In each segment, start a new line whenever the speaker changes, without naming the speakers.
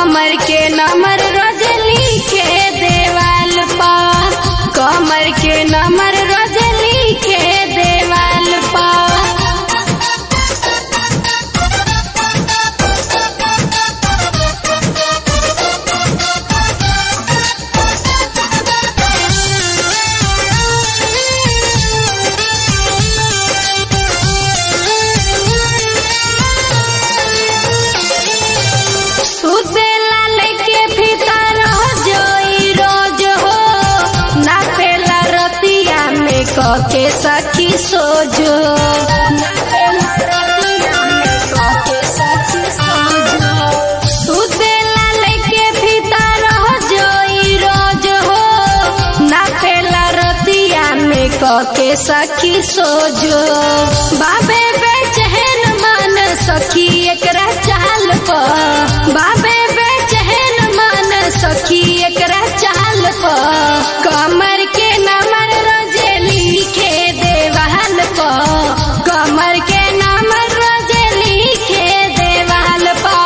कमर के नंबर रोज लिखे देवाल पा कमर के नंबर रोज लिखे देवाल पा सुतेला लेके भीतर हो जोई रोज हो ना पेला रतिया में कके सखी सोजो सुतेला लेके भीतर हो जोई रोज हो ना पेला रतिया में कके सखी सोजो बाबे बेचैन मन सखी एकरा चाल पर बाबे बेचैन मन सखी एकरा चाल पर कमर के नमर रोजे लिखे देवाल पर कमर के नमर रोजे लिखे देवाल पर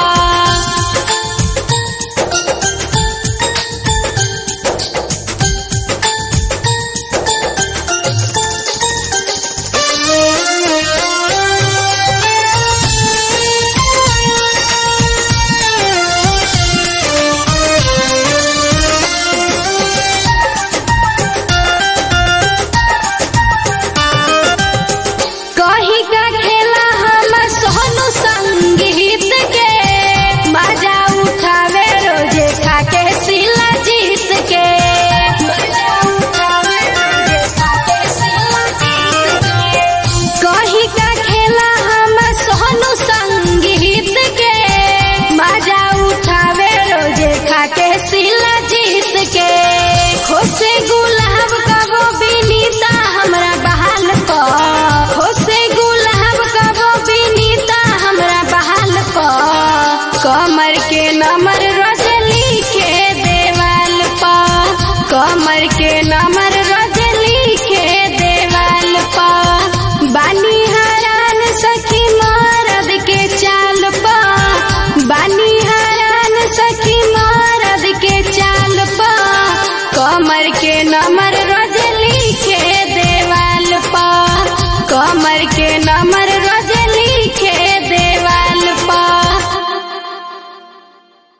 कही का खेला हम सोनू संगीत के मजा उठावे रोजे खाके सिला जीत के मजा उठावे रोजे खाके सिला जीत के कही का खेला हम सोनू संगीत के मजा उठावे रोजे खाके सिला जीत के खोसे गुलाब कबो बिनीता हमरा बहाल प खोसे गुलाब कबो बिनीता हमरा बहाल प कमर के नमर रोज लिखे देवाल प कमर के नमर रोज लिखे देवाल प बानी हरान सखी मरद के चाल पा बानी हरान सखी मरद के चाल पा कमर के नमर